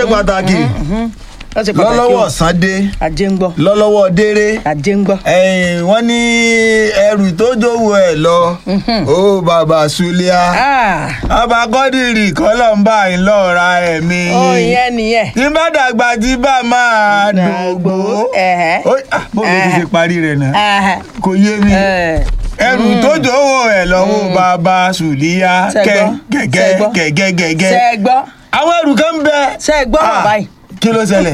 pàtàkì ó ṣe pàtàkì lọ́lọ́wọ́ o Sunday ajé ń gbọ́ lọ́lọ́wọ́ déré ajé ń gbọ́. ẹ̀yìn wọ́n ní ẹrù tó jówó ẹ̀ lọ ó bàbá Sulia Ah, ọba kọ́dìrì kọ́lọ́mbà ìlọ́ra ẹ̀mí ó ìyẹn nìyẹn. tí bá dàgbà tí bá máa dògbò Ẹ̀hẹ́. Ó- ah, bó ló ti ṣe parí rẹ̀ náà Ah, kò yé mi eh, ẹrù tó jówó ẹ̀ lọ́wọ́ bàbá Sulia Ṣé gbọ́? Ṣé gẹ́gẹ́ gbọ́? gẹ́gẹ́ gẹ́gẹ́ ṣe é gbọ́ àwọn ẹrù kan ń bẹ ṣe é gbọ́ Ah, bàbá yìí. kí ló ṣẹlẹ̀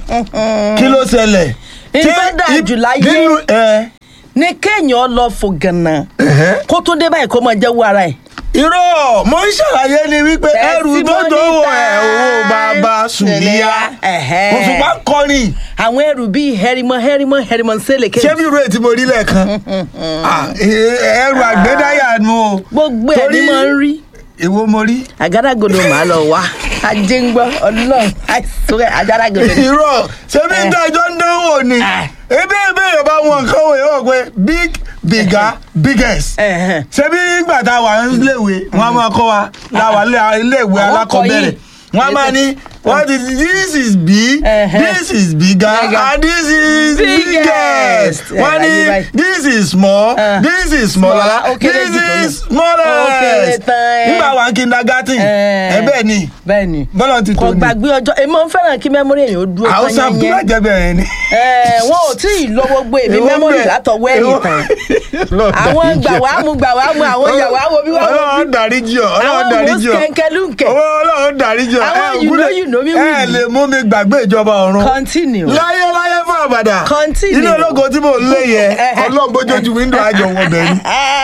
kí ló ṣẹlẹ̀ Ìtọ́ Ṣé dáa i- jù láyé. nínú ẹ ní kéèyàn lọ fò gànà ẹ̀hẹ́. kó tó dé báyìí kó máa jẹ́wọ́ ara ẹ̀. irọ́ mo ń ṣàlàyé ni wípé ẹrù tó Testimony dówó ẹ̀ time. owó bàbá Sulia Ẹ̀hẹ́. òṣùpá ń kọrin àwọn ẹrù bíi hẹrimọ hẹrimọ hẹrimọ sẹlẹkẹ. ṣé bí irú ètí mo rí lẹ́ẹ̀kan Ah, eh, ẹrù àgbédáyà nu o gbogbo ẹ̀ ní Torí- máa ń rí èwo mo rí àgádágodo màá lọ wá ajé ń gbọ́ ọlọ́run àìsàn àgádágodo. irọ́ ṣé bí Eh. ìdájọ́ ń dánwò ni Ah. ebe ebe yorùbá wọn nǹkan wò yóò pé big bigger biggest Ẹ̀hẹ́n. ṣebí ìgbà tá a wà níléèwé wọn a máa kọ́ wa láwa iléèwé Àwọn alákọ̀ọ́bẹ̀rẹ̀ kọ́ wọn a máa ní what is this is big Ẹ̀hẹ́. this is bigger Bigger. and this is Biggest. biggest wọn ní Ayé báyìí. this is small Ah. this is smaller Smaller, ó kéré this jù tó is náà. smallest Ó kéré tán, ẹ. nígbà wà ní kindergarten ẹ bẹ́ẹ̀ ni bẹ́ẹ̀ ni bọ́lá ti tó kò ni gbàgbé ọjọ́ èmi ń fẹ́ràn kí mẹ́mórì èèyàn ó dúró àwọn tán sáà tó yẹn lájẹ bẹ̀rẹ̀ ni. ẹ̀ wọn ò tí ì lọ́wọ́ gbé èmi Èwo mẹ́mórì bẹ̀? látọwọ́ ẹ̀yìn Èwo- tán Lọ́ọ̀ àwọn dáríjì gbà ọ́. wá mú gbà wá mú àwọn yà wá wo bí wá wo bí ọlọ́run dáríjì ọ́ ọlọ́run àwọn dáríjì ọ́ mùsùlùmí owó ọlọ́run dáríjì ọ́ Àwọn ẹ you ògúnlẹ̀- know, you know me ẹ will. lè mú mi gbàgbé ìjọba ọ̀run continue. láyé láyé fún àbàdà Continue. inú ológo tí mò ń lé yẹ ọlọ́run bójójú wíńdò àjọ wọ bẹ̀rù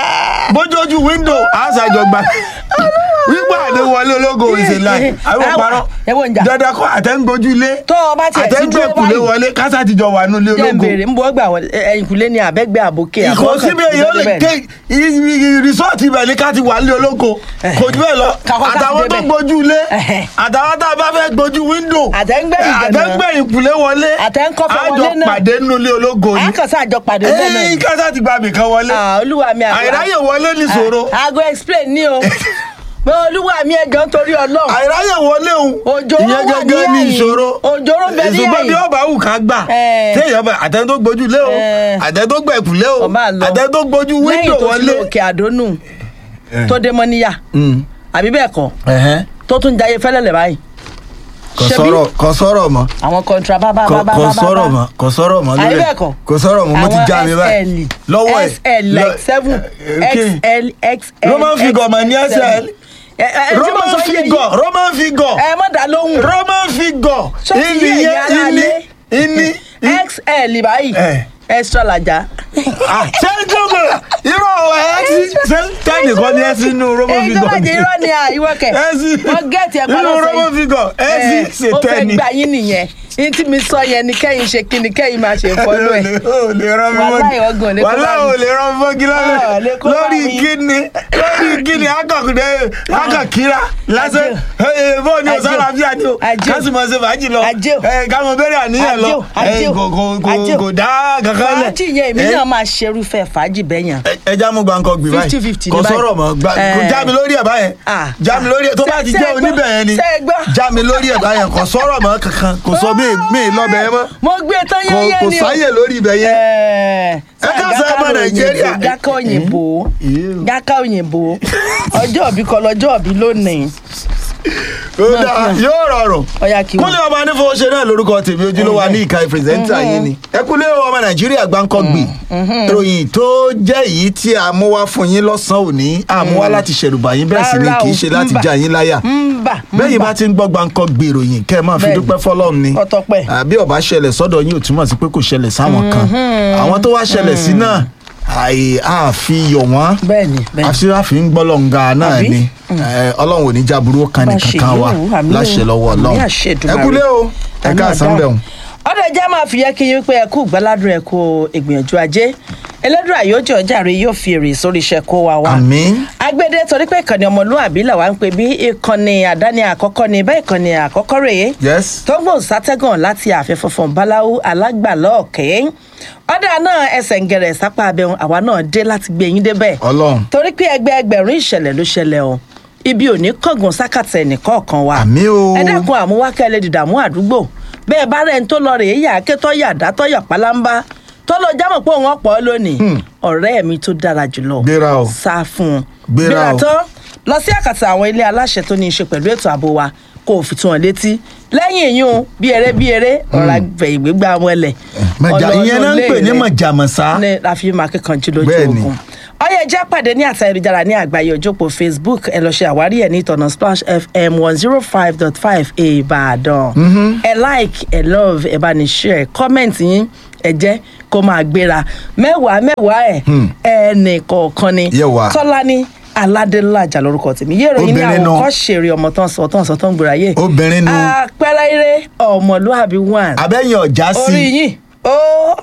bójójú wíńdò àṣàjọ gbà wípé àdé wọlé ológo ìṣèlá àwọn Àwọn- parọ́ ẹ wo ń jà. dandan kọ́ àtẹ́ńgbójú ilé tó o bá tiẹ̀ ti dúró àtẹ́ńgbẹ̀kùlé báyìí wọlé kásá ti jọ wà nílé jẹ́ ń ológo béèrè ń bọ́ gbà wọlé ẹ̀yìnkùlé ni àbẹ́gbẹ́ àbókè ìkó síbi èyí ó lè ké rìsọ́ọ̀tì ibẹ̀ ní ká ti wà nílé olóko kò jù bẹ́ẹ̀ lọ Kakọ́ ká ti àtàwọn tó débẹ̀. gbójú ilé Ẹ̀hẹ̀. àtàwọn tá a bá fẹ́ gbójú wíńdò Àtẹ̀ǹgbẹ̀yìn gan-an. àtẹ̀ǹgbẹ̀yìn kùlé wọlé Àtẹ̀ǹkọ́fẹ́ àjọ wọlé náà. pàdé nínú ilé ológo ni àkànṣe àjọ pàdé bẹ́ẹ̀ náà ẹ̀yìn ni. kásá ti gba ibìkan wọlé Ah, olúwa mi àgbà. àìráyè wọlé nìṣòro Ah, aago explain ní o pé olúwa mi ẹjọ́ nítorí ọlọ́run àìráyè wọlé òun Òjòrò ìyẹn wà ní gẹ́gẹ́ ní ẹ̀yìn. ìṣòro Òjòrò bẹ ní ìṣùgbọ́n bí ẹ̀yìn. ọba wù ká gbà Eh. téèyàn bá àtẹni tó gbójú lé o Eh. àtẹni tó gbẹ̀kú lé o ọba lọ àtẹni tó gbójú wíńdò lẹ́yìn tó ti wọlé. lọ òkè àdónù tó dé mọ́ níyà Mm. àbí bẹ́ẹ̀ kọ́ Ẹ̀hẹ́n. tó tún jayé fẹ́lẹ́lẹ̀ báyìí kò Ṣebí- sọ̀rọ̀ kò sọ̀rọ̀ mọ́ àwọn kọ́ńtà bábá kò bábá kò bábá sọ̀rọ̀ mọ́ kò sọ̀rọ̀ mọ́ Àbí lórí bẹ́ẹ̀ ẹ̀ kọ́? kò sọ̀rọ̀ mọ́ mo ti Àwọn já mi báyìí lọ́wọ́ ẹ̀ SL like seven XL XL Roman figure mà ní SL. roman figure roman figure ẹ má dá lóhùn roman figure Ṣó ti yé ìní ẹ̀yin yẹn ará ìní ilé? ìní. XL báyìí Eh. extra lajà. Ah, ṣé ń jókòó irọ́ ẹ̀ ṣe tẹ́lẹ̀ kan ní ẹ sínú roman èyí tó figure bá jẹ irọ́ ni àìwọ́kẹ̀ ẹ sí wọ́n gẹ̀ẹ́tì ẹ̀ nínú roman figure ẹ sì ṣe ó fẹ́ tẹ́ni. gbà yín nìyẹn ní tí mi sọ yẹn ni kẹ́yìn ṣe kí ni kẹ́yìn máa ṣe fọ́lọ́ ẹ̀. o lè rán mi Wàláhì ọgàn lè kó bá wàhálà mi. o lè rán mi mọ́gí Ah, lè kó bá lórí mi. kíni lórí kíni akọkùnrin akọkìra lásán bọ́ọ̀ ni Ajé o. ọ̀sán àbíyá ni o Ajé o. kásìmọ̀ ṣe fàájì lọ Ajé o. kámọ̀ bẹ̀rẹ̀ àníyàn Ajé lọ o, ajé o, kò kò- ajé kò o. kò dá kankan lẹ̀. fàájì yẹn èmi náà máa ṣerúfẹ́ fàájì bẹ́yàn. ẹ já mú gbàǹkan gbì báyìí 50-50 ní kò báyìí. sọ̀rọ̀ mọ́ gbà- Eh. kò já mi lórí ẹ̀ báyẹn Ah. já mi lórí ẹ̀ tó bá Ṣé- ti ṣé jẹ́ ẹ gbọ́? oníbẹ̀ yẹn ni Ṣé ẹ gbọ́? já mi lórí ẹ̀ báyẹn kò sọ̀rọ̀ mọ́ kankan kò sọ mí mí lọ́bẹ̀ yẹn mọ́ mo gbé tán kò yẹ́yẹ́ kò ni o. sáyè lórí ibẹ̀ yẹn. Ẹ káàsán ọmọ Nàìjíríà. jákà òyìnbó Ew. jákà òyìnbó ọjọ́ òbí kọ́ lọ́jọ́ òbí lónìí ó dáa yóò rọrùn ọ̀yà kí kúnlẹ̀ ọba anífowóṣe náà lórúkọ tèmi ojúlówó wa ní ìka pírẹsẹ̀ntà yín ni ẹ kúnlẹ̀ ọmọ nàìjíríà gbáǹkọ́ gbì ìròyìn tó jẹ́ èyí tí a mú wá fún yín lọ́sàn-án òní a mú wá láti ṣẹ̀rùbà yín bẹ́ẹ̀ sì ni Rárá kì í o, ṣe láti ń bà. já yín láyà ń bà ń bẹ́ẹ̀ yìí bà. bá ti ń gbọ́ gbáǹkọ́ gbì ìròyìn kẹ́ ẹ máa fi Bẹ́ẹ̀ni. dúpẹ́ fọlọ́run ni Ọ̀tọ̀pẹ́. àbí ọba ṣẹlẹ̀ sọ́dọ̀ yín ò túmọ̀ sí pé kò ṣẹlẹ̀ sáwọn kan àwọn tó wá ṣẹlẹ̀ sí náà àì àfihàn wọ́n bẹ́ẹ̀ni bẹ́ẹ̀ni àfihàn ń gbọ́lọ́ǹga náà Àbí? ni Eh, ọlọ́run ò ní jáburú kan Bá nìkan ṣe kan wa yòówù, àmín o. láṣẹ lọ́wọ́ Àmín ọlọ́run àṣẹ ẹ Èdùmàrè. kúlé o ẹ Àmín káàsán àdáhùn. bẹ̀rùn. ọ̀dọ̀ ẹja máa fi yẹ kí yín pé ẹ kú gbáládùn ẹ kú ìgbìyànjú ajé ẹlẹ́dùn àyójọ ọjàre yóò fi èrè sórí iṣẹ́ kó wa wá. àmín agbede torí pé ìkànnì ọmọlúwàbí làwa ń pè bí ìkànnì àdáni àkọ́kọ́ ni bẹ́ẹ̀ ìkànnì àkọ́kọ́ rèé yes tó gbòòn sátẹ́gàn láti ààfin funfun báláwú alágbàlọ́ ọ̀kẹ́ ọ̀dà náà ẹsẹ̀ ń gẹ̀rẹ̀ sápá abẹ́hùn àwa náà dé láti gbé yín débẹ̀ ọlọ́run torí pé ẹgbẹ́ ẹgbẹ̀rún ìṣẹ̀lẹ̀ ló ṣẹlẹ̀ o ibi ò ní kọ̀gùn sákàtà ẹnìkọ̀ọ̀kan wa Àmín o. ẹ dákun àmúwákẹ́ lè dìdàmú àdúgbò bẹ́ẹ̀ bá rẹ̀ ń tó lọ rèé yà ké tọ́yà dá tọ́yà pálámbá tó lọ jámọ̀ pé òun ọ̀pọ̀ lónìí ọ̀rẹ́ mi tó dára jùlọ Gbéra o. sá fún un Gbéra o. tán lọ sí àkàtà àwọn ilé aláṣẹ tó ní í ṣe pẹ̀lú ètò ààbò wa kó o fi tún wọn létí lẹ́yìn èyún bí eré bí eré ọ̀rọ̀ àgbẹ̀ ìgbégbá wọn lẹ̀ mọ̀jà ìyẹn náà ń pè ní mọ̀jàmọ̀sá. ní láfi máa kíkanjú lójú Bẹ́ẹ̀ni. ogun ọyẹ jẹ́ pàdé ní àtà ìrìjára ní àgbáyé òjòpó facebook ẹ lọ ṣe àwárí ẹ̀ ní ìtọ̀nà splash fm one zero five dot five ìbàdàn ẹ like ẹ love ẹ bá ní share comment yín ẹ jẹ́ kó máa gbéra mẹ́wàá mẹ́wàá ẹ̀ ẹnì kọ̀ọ̀kan ni Yẹ wá. tọ́lání aládélájà lórúkọ tèmi yé ìròyìn ní Obìnrin àwọn náà. kọ́ ṣèrè ọmọ tán sọ tán sọ tán gbòòrà yé Obìnrin nu. àpẹẹrẹ eré ọmọlúàbí one abẹ́yìn ọ̀já sí. orí yín ó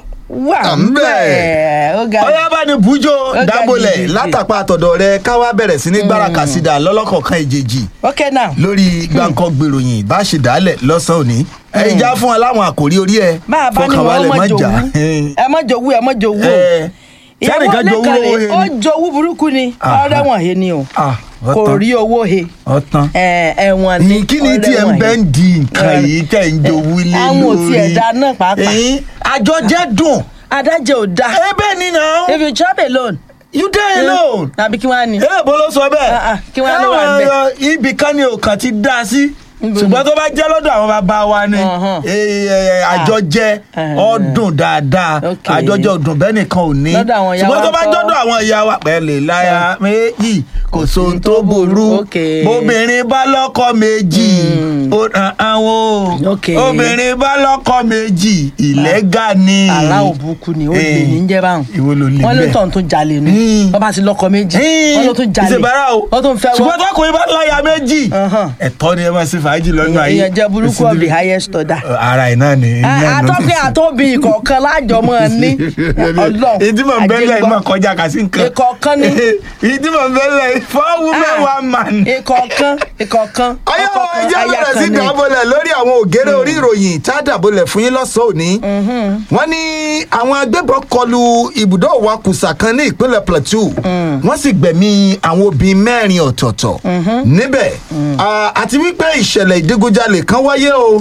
wà À ń bẹ̀. ó ga ọyá bá ní bújó ga dábòlẹ̀ gidigidi. látàpá àtọ̀dọ̀ rẹ káwá bẹ̀rẹ̀ sí ní gbáraka sídà lọ́lọ́kọ̀ọ̀kan ìjèjì ok now lórí gbàǹkan gbèròyìn bá ṣe dálẹ̀ lọ́sàn-án òní. ẹ̀yin já fún wa láwọn àkòrí orí ẹ̀ bá a bá ní wọn fọkànbalẹ̀ ọmọ má jòwú jà. ẹ mọ jòwú ẹ mọ jòwú o Ẹ, ìyàwó sẹ́nìkan jowú lẹ́kàn owó rè he ó ni. jowú burúkú ni Aha. ọ̀rẹ́ wọn he ni o Ah, kò ọ̀tán. rí owó he ọ̀tán. ẹ ẹ̀wọ̀n ni kí ni ọ̀rẹ́ tí ẹ ń wọn bẹ́ he. ń di nǹkan Ẹ, yìí tẹ̀ ń jowú lé lórí. àwọn ò tiẹ̀ da náà pàápàá. Ẹ̀yin, àjọ jẹ́ dùn. adájọ́ ò da ẹ bẹ́ẹ̀ ni náà if you chop alone you dey alone. tàbí kí wọ́n á ní. eré ìbò ló sọ bẹ́ẹ̀. Ah, ah, kí wọ́n á lọ wà Káwọn, níbẹ̀. ẹ, ibì kan ni òkàn ti dá sí Níbo ṣùgbọ́n tó bá jẹ́ lọ́dọ̀ àwọn bàbá wa ni Ọ̀hán. eh, eh, àjọjẹ Ah. ọdún dáadáa Ok. àjọjẹ ọdún bẹ́ẹ̀ nìkan ò ní Lọ́dọ̀ àwọn ìyá ṣùgbọ́n wa tó bá ńkọ́? jọ́dọ̀ àwọn ìyá wa pẹ̀lẹ́ láya méjì kò sóhun tó burú Ok. bóbìnrin bá lọ́kọ méjì ó ràn àwọn o Ok. obìnrin bá lọ́kọ méjì ìlẹ́gà ni àrà òbúkú ni ó lè Eh, ní jẹ́ báwọn ìwọ ló lè wọ́n ló bẹ́ẹ̀. tàn tún jalè ni Hmm. wọ́n bá ti lọ́kọ méjì wọ́n ló tún jalè ìṣèbára o wọ́n tún fẹ́ ṣùgbọ́n tọkùnrin bá láya méjì Ọ̀hán. ẹ̀tọ́ ni ẹ máa ṣe fàájì lọ́nà ayé ìyẹn jẹ́ burúkú of the highest order. ara ẹ̀ náà ni. àtọ́pẹ́ àtọ́bí ìkọ̀ọ̀kan lájọ mọ́ ní ọlọ́run ìdí mọ̀ bẹ́lẹ̀ ìmọ̀ kọjá kà sí nǹkan. ìkọ̀ọ̀kan ní ìdí mọ̀ bẹ́lẹ̀ four women Ah. one man. ìkọ̀ọ̀kan ìkọ̀ọ̀kan ayọ́ ọkọ̀ọ̀kan, ẹjẹ́ aya bẹ̀rẹ̀ sí kan ní. dàbọ̀lẹ̀ lórí àwọn ògèrè orí ìròyìn tá a dàbọ̀lẹ̀ fún yín lọ́sàn-án òní. wọ́n ní àwọn agbébọn kọlu ibùdó ìwakùsà kan ní ìpínlẹ̀ plateau wọ́n sì gbẹ̀mí àwọn obìnrin mẹ́rin ọ̀tọ̀ọ̀tọ̀ níbẹ̀ Ah, àti wípé ìṣẹ̀lẹ̀ ìdígunjalè kan wáyé o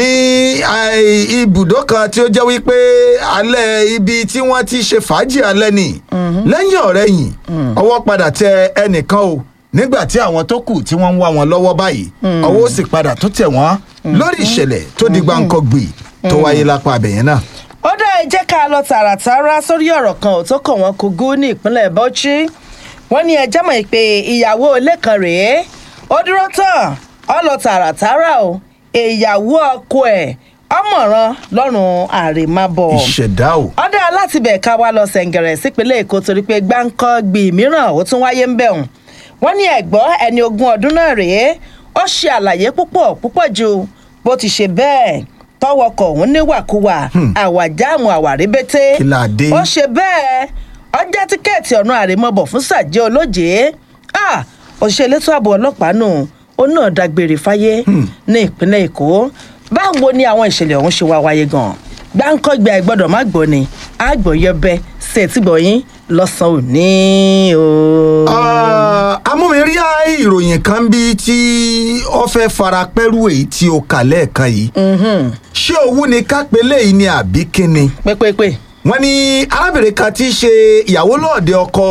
ní ah, ibùdó kan tí ó jẹ́ wípé alẹ́ ibi tí wọ́n ti ṣe fàájì alẹ́ ni lẹ́yìn ọ̀rẹ́yìn ọwọ́ padà tẹ ẹnìkan o nígbà tí àwọn tó kù tí wọ́n ń wá wọn lọ́wọ́ báyìí ọwọ́ ó sì padà tó tẹ̀ wọ́n lórí ìṣẹ̀lẹ̀ tó di gbàǹkangbì tó wáyé lápá abẹ̀yẹn náà. ó dá ẹ jẹ́ ká lọ tààràtàrà sórí ọ̀rọ̀ kan ò tó kàn wọ́n kogo ní ìpínlẹ̀ bauchi wọ́n ní ẹjẹ́ mọ̀ pé ìyàwó ilé kan rèé ó dúró tán ó lọ tààràtàrà o ìyàwó ọkọ ẹ̀ ọmọràn lọ́rùn àrèmábọ̀ ìṣẹ̀dá o. ọ̀dà láti bẹ̀ ká wá lọ sẹ̀ǹgẹ̀rẹ̀ sípínlẹ̀ èkó torí pé gbáǹkọ́ gbì mìíràn ó tún wáyé ń bẹ̀ hùn wọ́n ní ẹ̀gbọ́n ẹni ogún ọdún náà rèé ó ṣe àlàyé púpọ̀ púpọ̀ ju bó ti ṣe bẹ́ẹ̀ tọwọkọ̀ òun níwàkuwà àwàjáàmù àwàrébété Kí la dé? ó ṣe bẹ́ẹ̀ ọjà tíkẹ́ẹ̀tì ọ̀nà àrèmọ́bọ̀ fún sàjẹ́ olóje Ah, òṣìṣẹ́ elétò ààbò ọlọ́pàá nù ó náà dágbére fáyé ní ìpínlẹ̀ èkó báwo ni àwọn ìṣẹ̀lẹ̀ ọ̀hún ṣe wá wáyé gan-an gbáǹkọ́gbà ẹ̀ gbọ́dọ̀ má gbọ́ ni àgbọ̀yẹbẹ ṣètìgbọ̀yìn lọ́sàn-án òní o. Ah, amúmirí ìròyìn kan bí tí ó fẹ́ fara pẹ́rù èyí tí o kà lẹ́ẹ̀kan yìí ṣé owó ni kápẹ́lẹ́ yìí ni àbí kíni pépépé wọ́n ní arábìnrin kan tí í ṣe ìyàwó lọ́ọ̀dẹ ọkọ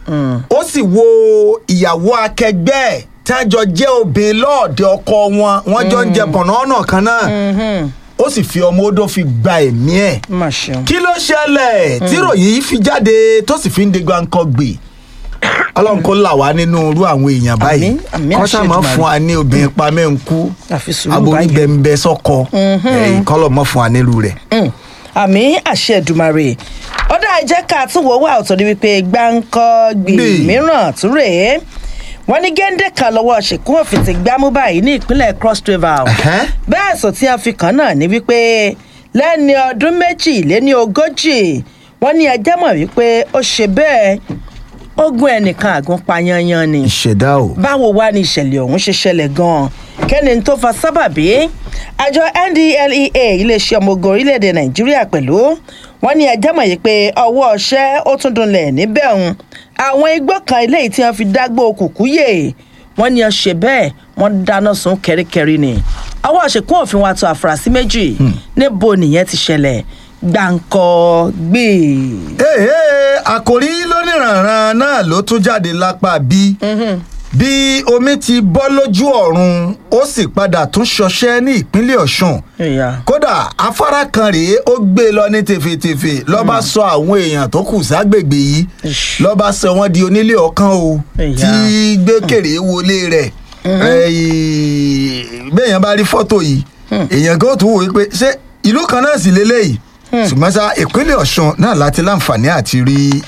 ó sì wo ìyàwó akẹgbẹ́ ẹ̀ tí wọ́n jọ jẹ́ obìnrin lọ́ọ̀dẹ ọkọ wọn wọ́n jọ ń jẹ bọ̀nà kan náà ó sì fi ọmọ odó fi gba ẹ̀mí ẹ̀ má ṣeun. kí ló ṣẹlẹ̀ tí ròyìn yìí fi jáde tó sì fi ń de gbáǹkọ́ gbè ọlọ́run kó là wá nínú irú àwọn èèyàn báyìí Àmín, àmín, kọ́ àṣẹ sá máa Èdùmàrè. fún wa ní obìnrin pa mẹ́ǹkú Àfi sùúrù aborí báyìí. bẹ́ńbẹ́ sọ́kọ ẹ̀yìn kọ́lọ̀ mọ́ fún wa nílùú rẹ̀. Mm. àmì àṣẹ Èdùmàrè ó dá ẹ jẹ́ ká tún wò wá ọ̀tọ̀ ní wípé gbáǹkọ́ gbì Gbì. mìíràn tún rèé wọ́n ní géńdé kan lọ́wọ́ ṣìkún òfin ti gbámú báyìí ní ìpínlẹ̀ cross river Ẹ̀hẹ́. bẹ́ẹ̀ sọ tí a fi kàn náà ní wípé lẹ́ni ọdún méjì lé ní ogójì wọ́n ní ẹjẹ́ mọ̀ wípé ó ṣe bẹ́ẹ̀ ogun ẹnìkan àgún pa yanyan ni ìṣẹ̀dá o. báwo wá ní ìṣẹ̀lẹ̀ ọ̀hún ṣe ṣẹlẹ̀ gan-an kẹ́ni tó fa sábàbí àjọ ndlea iléeṣẹ́ ọmọ ogun orílẹ̀-èdè nàìjíríà pẹ̀lú wọ́n ní ẹjẹ́ mọ̀ yìí pé ọwọ́ ọṣẹ́ ó tún dunlẹ̀ níbẹ̀ ọ̀hún àwọn igbó kan eléyìí tí wọ́n fi dágbó kùkú yè wọ́n ní ọ ṣe bẹ́ẹ̀ wọ́n dáná sun kẹ́ríkẹ́rí ni ọwọ́ àṣekún òfin wa tó àfúrásì méjì níbo nìyẹn ti ṣẹlẹ̀ gbàǹkọ́ gbé. Èhè, àkòrí lóníranran náà ló tún jáde lápá bí bí omi ti bọ́ lójú ọ̀run ó sì padà tún ṣọṣẹ́ ní ìpínlẹ̀ ọ̀ṣun ìyá kódà afárá kan rèé ó gbé e lọ ní tefetefe lọ́ba sọ àwọn èèyàn tó kù ságbègbè yìí Ish. lọ́ba sọ wọ́n di onílé ọ̀kan o Ìyá. tí gbẹ́kẹ̀rẹ́ wọlé rẹ̀ ẹ̀yìn, béèyàn bá rí fọ́tò yìí èèyàn kan ó tún wò wípé ṣé ìlú kan náà sì lélẹ́yìí ṣùgbọ́n sá ìpínlẹ̀ ọ̀ṣun náà láti láǹfààní àti rí